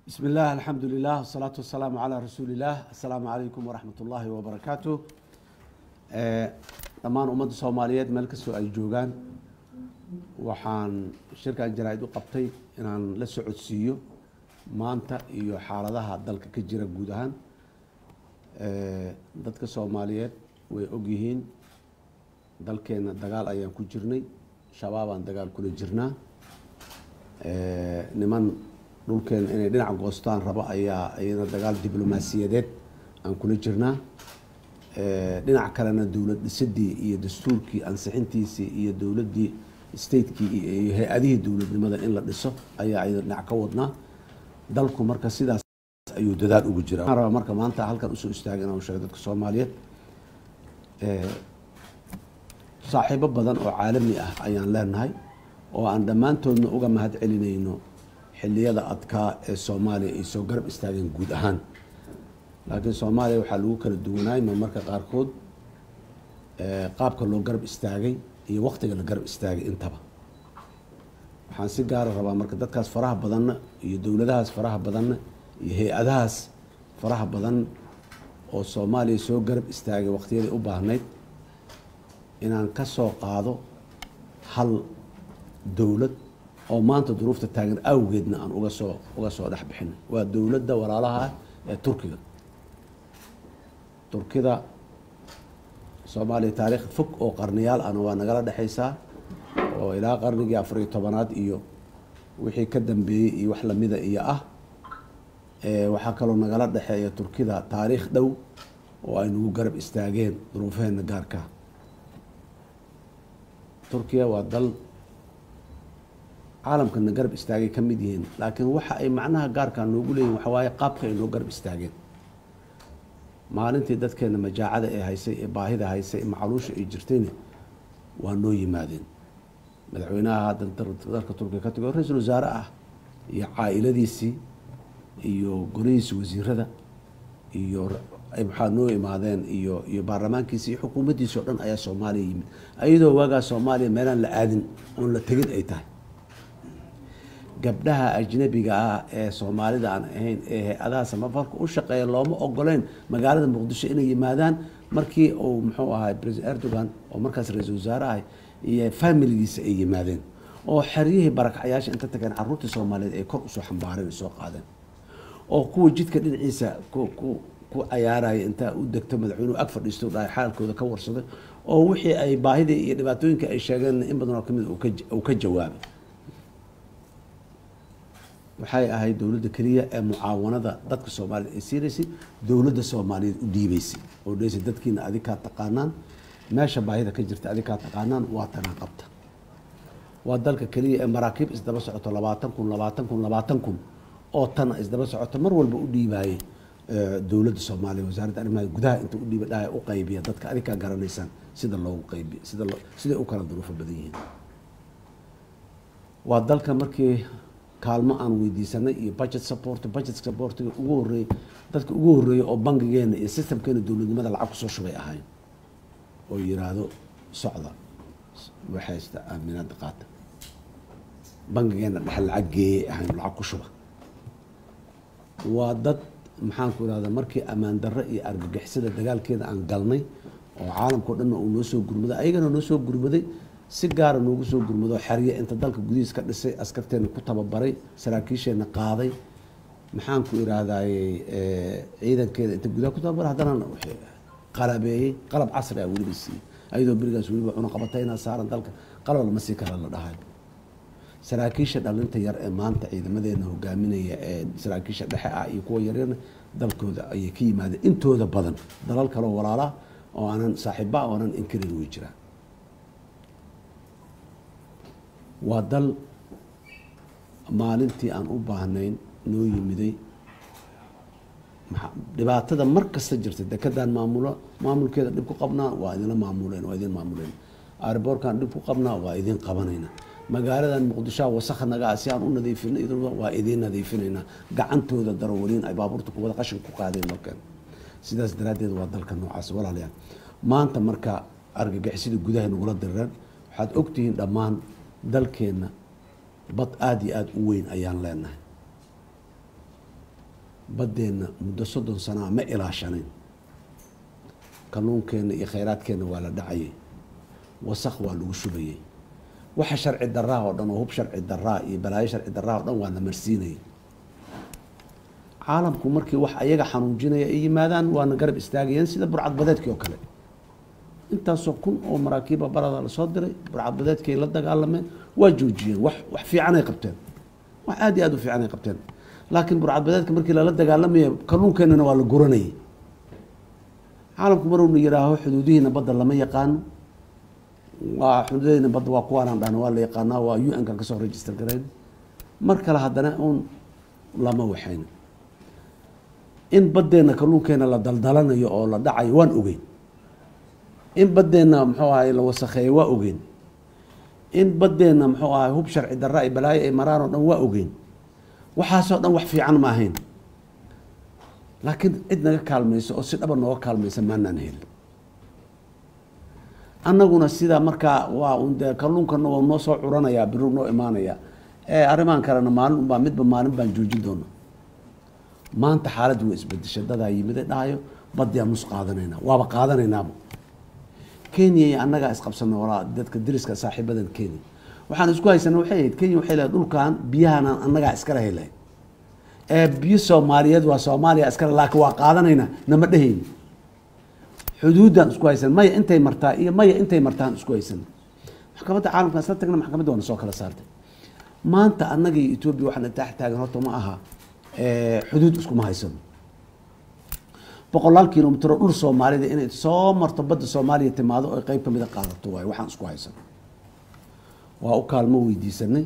بسم الله الحمد لله والصلاة والسلام على رسول الله السلام عليكم ورحمة الله وبركاته dhammaan ummadda soomaaliyeed meel kastoo ay joogaan waxaan shirkan jaraa-id u qabtay inaan la socodsiiyo maanta iyo xaaladaha dalka ka jira guud ahaan dadka soomaaliyeed way ogyihiin dalkeena dagaal ayaan ku jirnay shabaabaan dagaal kula jirnaa niman dhulkeena inay dhinac goostaan rabo ayaa iyana dagaal diblomaasiyadeed aan kula jirnaa dhinac kalena dowlad dhisidii iyo dastuurkii ansixintiisii iyo dowladdii statekii iyo hay-adihii dowladnimada in la dhiso ayaa iyada dhinac ka wadnaa dalku marka sidaas ayuu dadaal ugu jira waxaan rabaa marka maanta halkan usoo istaagay inaan sheego dadka soomaaliyeed saaxiibo badan oo caalami ah ayaan leenahay oo aan dhammaantoodna uga mahad celinayno xiliyada adkaa ee soomaaliya ay soo garab istaageen guud ahaan laakiin soomaaliya waxaa lagu kala duwanaay ma marka qaarkood qaabka loo garab istaagay iyo waktiga la garab istaagay intaba waxaan si gaara rabaa marka dadkaas faraha badanna iyo dowladahaas faraha badanna iyo hay-adahaas faraha badan oo soomaaliya soo garab istaagay waktiyaday u baahnayd inaan ka soo qaado hal dowlad oo maanta duruufta taagan awgeedna aan uga soo uga soo dhex bixinay waa dowladda walaalaha ah ee turkiga turkida soomaaliya taariikh fog oo qarniyaal ahna waa nagala dhexaysaa oo ilaa qarnigii afariyo tobanaad iyo wixii ka dambeeyey iyo wax lamida iyo ah waxaa kaloo nagala dhexeeya turkida taariikh dhow oo ay nagu garab istaageen duruufaheena gaarka turkiya waa dal caalamkana garab istaagay ka mid yihiin laakiin waxa ay macnaha gaarkaa noogu leeyihin waxa waaye qaabka ay noo garab istaageen maalintii dadkeena majaacada ee haysay ee baahida haysay macaluusha ay jirtayna waa noo yimaadeen madaxweynaha hadda dalka turkiga ka tago ra-iisul wasaare ah iyo caa-iladiisii iyo golihiisi wasiirada iyo maxaa noo imaadeen iyo iyo baarlamaankiisi iyo xukuumaddiisi o dhan ayaa soomaaliya yimid ayadoo waagaa soomaaliya meelaan la aadin oon la tegin ay tahay gabdhaha ajnabiga ah ee soomaalida aan ahayn ee hay-adaha samafarka u shaqeeya looma ogoleyn magaalada muqdisho inay yimaadaan markii uu muxuu ahay president erdogan oo markaas ra-iisul wasaare ahay iyo familigiisa ay yimaadeen oo xeryihii barakacyaasha inta tageen caruurtii soomaaliyeed ay kor usoo xambaareen ay soo qaadeen oo kuwa jidka dhinaciisa ku ku ku cayaaraya intaa u degto madaxweynuhu ag fadhiisto dhahay xaalkooda ka warsaday oo wixii ay baahidii iyo dhibaatooyinka ay sheegeen in badan oo kamid uu ka jawaabay waxay ahayd dowladda keliya ee mucaawanada dadka soomaaliyed ay siinaysay dowladda soomaaliyeed u dhiibeysay oo dheysay dadkiina adig kaa taqaanaan meesha baahida ka jirta adig kaa taqaanaan waa tanaa qabta waa dalka keliya ee maraakiib isdaba socoto labaatan kun labaatan kun labaatan kun oo tana isdaba socoto mar walba u dhiibaayay dowladda soomaaliya wasaaradda arrimaha gudaha inta u dhiiba dhaha u qaybiya dadka adig kaa garanaysaan sida loogu qaybiya sida siday u kala duruufo badan yihiin waa dalka markii kaalmo aan weydiisanay iyo budget support budget supportiga ugu horeeyey dadka ugu horeeyey oo bangigeena iyo systemkeena dowladnimada lacag kusoo shubay ahayn oo yiraahdo socda waxaysta aaminaada qaata bangigeena dhexe lacag geeyay ahayn lacag ku shuba waa dad maxaan ku irahda markii ammaan darro iyo argagixisada dagaalkeeda aan galnay oo caalamkao dhanna uu noo soo gurmaday ayagana noo soo gurmaday si gaara noogu soo gurmado xerye inta dalka gudihiis ka dhisay askarteena ku tababaray saraakiisheenna qaaday maxaan ku iraahdaye ciidankeeda inta gudaha ku tababaray haddana qalabeeyey qalab casri ah weliba siiyey ayadoo berigaas weliba cunaqabatayna saaran dalka qalab lama sii kala la dhahay saraakiisha dhalinta yar ee maanta ciidamadeena hogaaminaya ee saraakiisha dhexe ah iyo kuwa yaryarna dalkooda ayay ka yimaadeen intooda badan dalal kaleo walaala oo aanan saaxiiba oo aanan inkarin way jiraan waa dal maalintii aan u baahnayn noo yimiday dhibaatada mar kasta jirta dekedaan maamulo maamulkeeda dhib ku qabnaa waa idinla maamuleen waa idin maamuleen airboorkaan dhib ku qabnaa waa idin qabanayna magaaladan muqdishoa wasakha nagaa si aan u nadiifina waa idiin nadiifinaynaa gacantooda darawaliin ay baabuurta kuwada qashin ku qaadeen markan sidaas daraaddeed waa dalka noocaas walaalayaal maanta marka argagixisida gudaha nagula diriraan waxaad ogtihiin dhammaan dalkeenna bad aada iyo aada u weyn ayaan leenahay baddeenna muddo soddon sanaa ma ilaashanayn kalluunkeenna iyo khayraadkeenna waa la dhacayay wasaq waa lagu shubayay waxa sharci daraa oo dhan oo hub sharci daraa iyo balaayo sharci daraa oo dhan waa la marsiinayay caalamku markii wax ayaga xanuujinaya ay yimaadaan waana garab istaagayeen sida burcadbadeedkii oo kale intaasoo kun oo maraakiiba barada lasoo diray burcadbadeedkay la dagaalameen waa joojiyeen wax wax fiicanay qabteen wax aada iyo aada u fiicanay qabteen laakiin burcadbadeedka markii lala dagaalamaya kalluunkeenana waa la guranayay caalamku maruna yihaaho xuduudihiina badda lama yaqaano waa xuduudahiina badda waa kuwaanaan dhahna waa la yaqaanaa waa u n kan kasoo register garayn mar kale haddana uun lama waxayna in baddeenna kalluunkeena la daldalanayo oo la dhacayo waan ogeyn in baddeenna muxuu ahay la wasakheeyo waa ogeyn in baddeenna muxuu ahay hub sharci darra ay balaayo ay maraan oo dhan waa ogeyn waxaasoo dhan wax fiican ma ahayn laakiin cid naga kaalmayso oo si dhaba nooga kaalmaysa maanaan helin annaguna sidaa markaa waa un dee kalluunkana waa noo soo curanayaa biru noo imaanaya ee arrimahan kalena maalin unbaa midba maalin baan joojin doona maanta xaaladdu waa isbedesha dadaa yimide dhahayo baddiaan nus qaadanayna waaba qaadanaynaaba kenya iyo annagaa isqabsana walaa dadka dariska saaxiibadan kenya waxaan isku haysana waxay ahayd kenya waxay lehay dhulkan biyahanan annagaa iskala helay ee biyo soomaaliyeed waa soomaaliya iskale laakiin waa qaadanaynaa nama dhehayni xuduuddaan isku haysan maya intay martaa iyo maya intay martaan isku haysan maxkamadda caalamkaan isla tagna maxkamadda waana soo kala saartay maanta annaga iyo etoobiya waxaan intaax taagan horta ma aha xuduud iskuma haysano boqolaal kilomitr oo dhul soomaalida inay soo marto badda soomaaliya timaado oy qeyb kamida qaadato waay waxaan isku haysano waa u kaalmo weydiisanay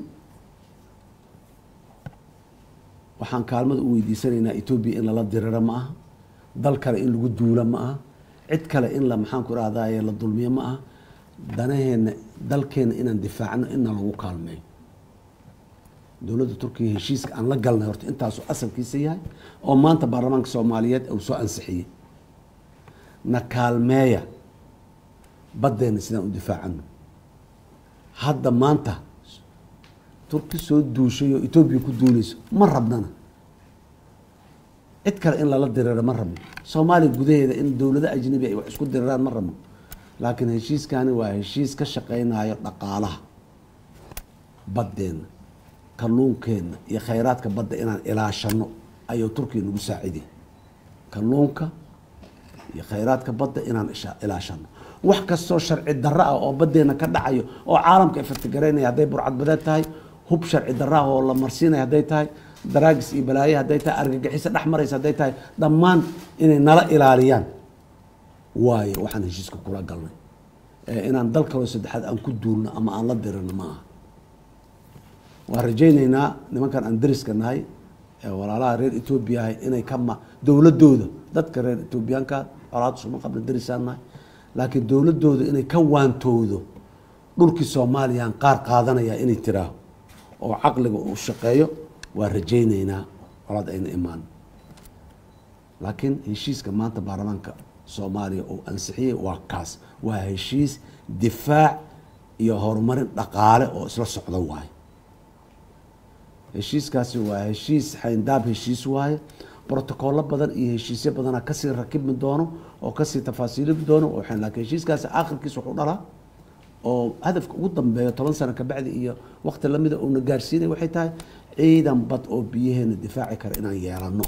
waxaan kaalmada u weydiisanaynaa etoobiya in lala diriro ma aha dal kale in lagu duulo ma aha cid kale in la maxaanku irahdaye la dulmiyo ma aha danaheena dalkeena inaan difaacno inna lagu kaalmeeyo dowladda turkiya heshiiska aan la galnay horta intaasu asalkiisa yahay oo maanta baarlamaanka soomaaliyeed uu soo ansixiyey na kaalmeeya baddeena sidaan u difaacano hadda maanta turki soo duushay oo etoobiya ku duuleyso ma rabnana cid kale in lala diriro ma rabno soomaaliya gudaheeda in dowlado ajnabi ay wax isku diriraan ma rabno laakiin heshiiskani waa heshiis ka shaqeynayo dhaqaalaha baddeena kalluunkeenna iyo khayraadka badda inaan ilaashano ayuu turkiya nagu saaciday kalluunka iyo khayraadka badda inaan ilaashano wax kastoo sharci darro ah oo baddeena ka dhacayo oo caalamka ifatigareynaya hadday burcadbadeed tahay hub sharci darro ah oo la marsiinaya hadday tahay daraagis iyo balaaye hadday tahay argagixiso dhex maraysa hadday tahay dhammaan inay nala ilaaliyaan waayo waxaan heshiiska kula galnay inaan dal kaloo saddexaad aan ku duulno ama aan la dirino ma aha waan rajayneynaa nimankan aan dariska nahay ee walaalaha reer etoobiya ahay inay kama dowladooda dadka reer etoobiyaanka colaad suma qabna darisaan nahay laakiin dowladooda inay ka waantoodo dhulkii soomaaliyaan qaar qaadanaya inay tiraaho oo caqliga uu shaqeeyo waa rajayneynaa colaad ayna imaan laakiin heshiiska maanta baarlamaanka soomaaliya uu ansixiyey waa kaas waa heshiis difaac iyo horumarin dhaqaale oo isla socda waaye heshiiskaasi waa heshiis xayndaab heshiis waaye brotocollo badan iyo heshiisyo badana kasii rakibmi doono oo kasii tafaasiilimi doono laakiin heshiiskaasi aakhirkiis wuxuu dhalaa oo hadafka ugu dambeeyo toban sano kabacdi iyo waqti lamida uuna gaarsiinay waxay tahay ciidan bad oo biyaheena difaaci kara inaan yeelano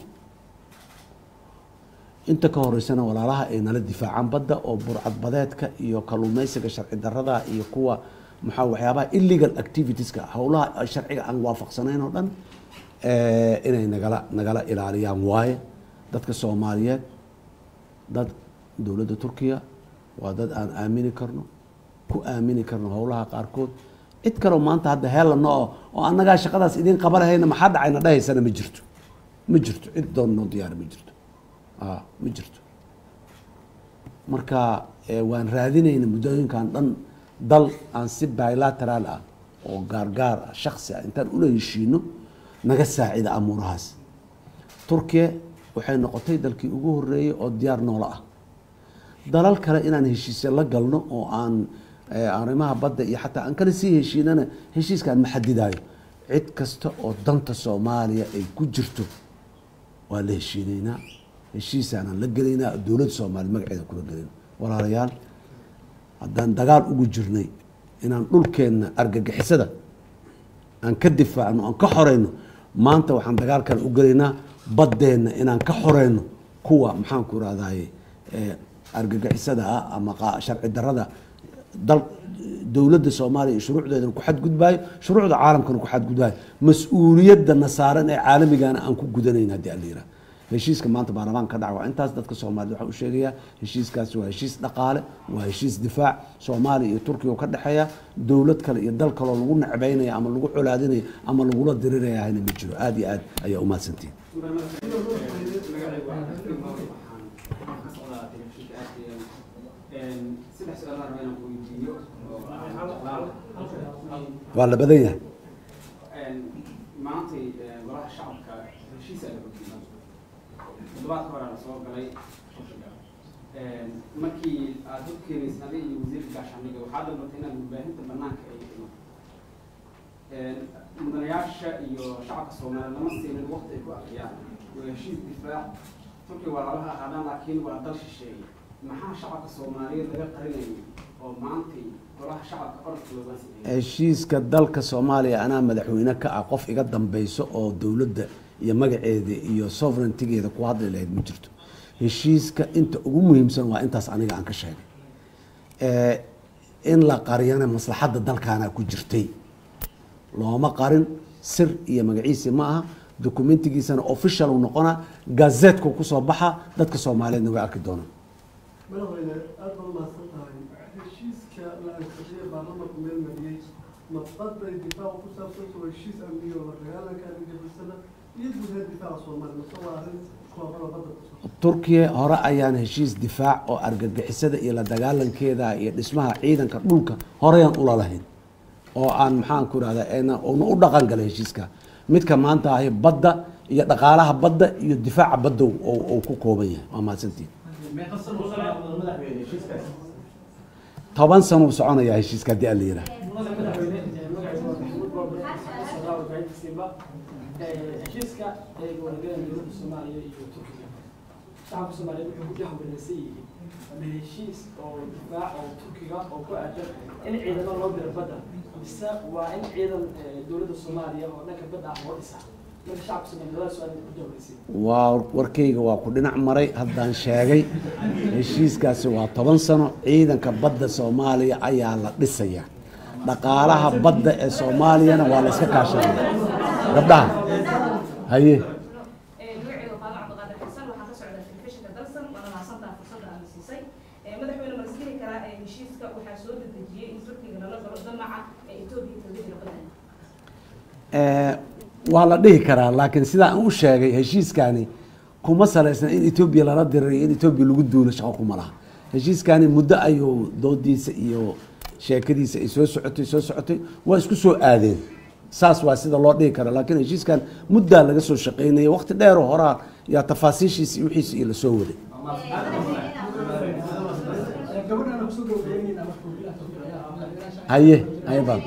inta ka horeysana walaalaha ay nala difaacaan badda oo burcadbadeedka iyo kaluumeysiga sharci darada iyo kuwa maxaa waxyaabaha illegal activitieska howlaha sharciga aan waafaqsanayn oo dhan inay nagala nagala ilaaliyaan waaye dadka soomaaliyeed dad dowladda turkiya waa dad aan aamini karno ku aamini karno howlaha qaarkood cid kaleo maanta hadda heelano oo oo annagaa shaqadaas idiin qaba lahayna maxaa dhacayna dhahaysana ma jirto ma jirto cid doon noo diyaara ma jirto a ma jirto marka waan raadinayna muddooyinkan dhan dal aan si bilateraal ah oo gaargaar ah shaksi ah intaan ula heshiino naga saacida amuurahaas turkiya waxay noqotay dalkii ugu horeeyey oo diyaar noola ah dalal kale inaan heshiisya la galno oo aan arrimaha badda iyo xataa aan kala sii heshiinana heshiiskaan ma xadidaayo cid kasta oo danta soomaaliya ay ku jirto waa la heshiinaynaa heshiisaanaan la gelaynaa dowladda soomaaliya magaceeda kula gelin walaalayaal haddaan dagaal ugu jirnay inaan dhulkeenna argagixisada aan ka difaacno aan ka xoreyno maanta waxaan dagaal kale u gelaynaa baddeenna inaan ka xoreyno kuwa maxaanku irahdaye argagixisada ah ama sharci darada dal dowladda soomaaliya iyo shuruucdeedana ku xadgudbaayo shuruucda caalamkana ku xadgudbaayo mas-uuliyadana saaran ee caalamigana aan ku gudanayna haddii ala yiraha heshiiska maanta baarlamaanka ka dhaca waa intaas dadka soomaaliyed waxaan u sheegayaa heshiiskaasi waa heshiis dhaqaale waa heshiis difaac soomaaliya iyo turkiya oo ka dhexeeya dowlad kale iyo dal kaloo lagu necbaynaya ama lagu colaadinaya ama lagula diriraya hayna ma jiro aada iyo aad ayaa umahadsantihin waa la badan yahay maantay golaha shacabka heshiisa la hogeyay toddobaadka hore la soo galay turkiga markii aad hogkeenaysa adiga iyo wasiirka gaashaandhiga waxaa dalbatay inaad warbaahinta banaanka ay dhimo mudanayaasha iyo shacabka soomaaliya lama siinin waqti ay ku akriyaan waa heshiis difaac turkiga waa lalaha ahaadaan laakiin waa dal shisheeye maxaa shacabka soomaaliyeed laga qarinayay oo maantay golaha shacabka orodka looga sameeyay heshiiska dalka soomaaliya anaa madaxweyne ka ah qof iga dambeyso oo dowladda iyo magaceeda iyo sovereigntigeeda ku hadli lahayd ma jirto heshiiska inta ugu muhiimsan waa intaas aniga aan ka sheegay in la qariyana maslaxadda dalkaana ku jirtay looma qarin sir iyo magaciisi ma aha documentigiisana official u noqona gazeetku kusoo baxa dadka soomaaliyeedna way arki doonaan madaxweyne aada baa umahadsan tahay heshiiska la ansixiyey baarlamanku meel mariyey maqaday difaaca ku saabsan waa heshiis amniga oo la dagaalanka argagixisada iyo guud ahaan difaaca soomaaliya mase waa arrin koobada badda ku turkiya hore ayaan heshiis difaac oo argagixisada iyo la dagaalankeeda iyo dhismaha ciidanka dhulka horeyaan ula lahayn oo aan maxaan ku irahda una u dhaqan galay heshiiska midka maanta ahi badda iyo dhaqaalaha badda iyo difaaca badda uu ku kooban yahay waa mahadsantiin toban sano uu soconayaa heshiiska haddii ala yiraah heshiiska ay wadagaleen dowladda soomaaliya iyo turkiga shacabka soomaaliyeed wuxuu ku jahwareersan yihiin ama heshiis oo difaac oo turkiga oo ku aadan in ciidamo loo diro badda mise waa in ciidan dowladda soomaaliya oo dhanka badda ah loo dhisa marka shacabka soomaaliyeed labada su-aal ku jahwareersan waa warkayga waa ku dhinac maray haddaan sheegay heshiiskaasi waa toban sano ciidanka badda soomaaliya ayaa la dhisaya dhaqaalaha badda ee soomaaliyana waa la iska kaashanaya gabdhaha haye magacayga qaado cabdiqaadir xasan waxaa ka socda telefishinka dalsan waana mahadsantaha fursadda aad siisay madaxweyne ma isdhihi karaa heshiiska waxaa soo dedejiyey in turkiga lala galo damaca ee etoobiya kaga jira badan waa la dhihi karaa laakiin sidaa aan u sheegay heshiiskani kuma salaysna in etoobiya lala diriray in etoobiya lagu duulo shaqo kuma laha heshiiskani muddo ayuu doodiisa iyo sheekadiisa ay soo socotay soo socotay waa isku soo aadeen saas waa sida loo dhihi kara laakiin heshiiskan muddaa laga soo shaqeynaya waqti dheeroo horaa yaa tafaasiishiisa iyo wixiisa iyo lasoo waday gabadhana kusoo gabagabeynayna marka wiilaha turkiga ayaa madaxweynaha haye haye baan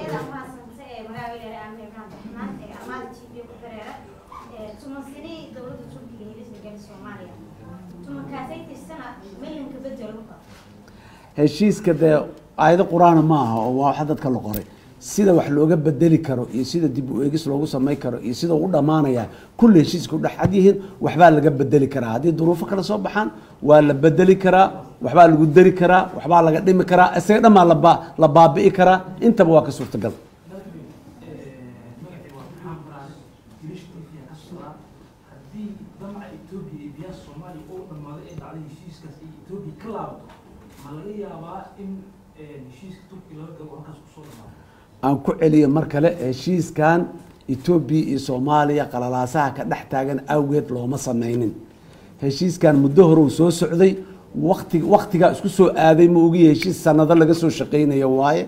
heshiiska dee aayado qur-aana ma aha oo waa waxa dadka la qoray sida wax looga bedeli karo iyo sida dib u eegis loogu samay karo iyo sida u dhamaanaya kulli heshiiska u dhexcad yihiin waxbaa laga bedeli karaa haddii duruufo kale soo baxaan waa la bedeli karaa waxbaa lagu dari karaa waxbaa laga dhimi karaa isaga dhammaa laba la baabi'i karaa intaba waa ka suurtagal haddii damaca etoobiya iyo biyaha soomaaliya oo dhamaaday ee dhacday heshiiskaas ay etoobiya ka laabato ma laga yaabaa in heshiiska turkiga laga gabo halkaas kusoo dhamaado aan ku celiyo mar kale heshiiskan etoobiya iyo soomaaliya qalalaasaha ka dhex taagan awgeed looma sameynin heshiiskan muddo hore uu soo socday wati waktigaa isku soo aaday ma ogiya heshiis sanado laga soo shaqeynayo waaye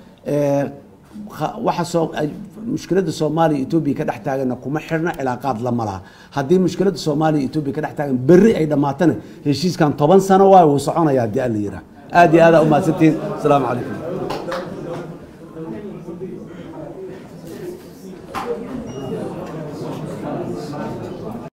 waxa soo mushkiladda soomaaliya etoobiya ka dhex taaganna kuma xirna cilaaqaad lama laha haddii mushkiladda soomaaliya etoobiya ka dhex taagan berri ay dhammaatana heshiiskan toban sano waaye wuu soconaya haddii alla yiraa aad iyo aadaa umahadsantihiin asalaamu calaykum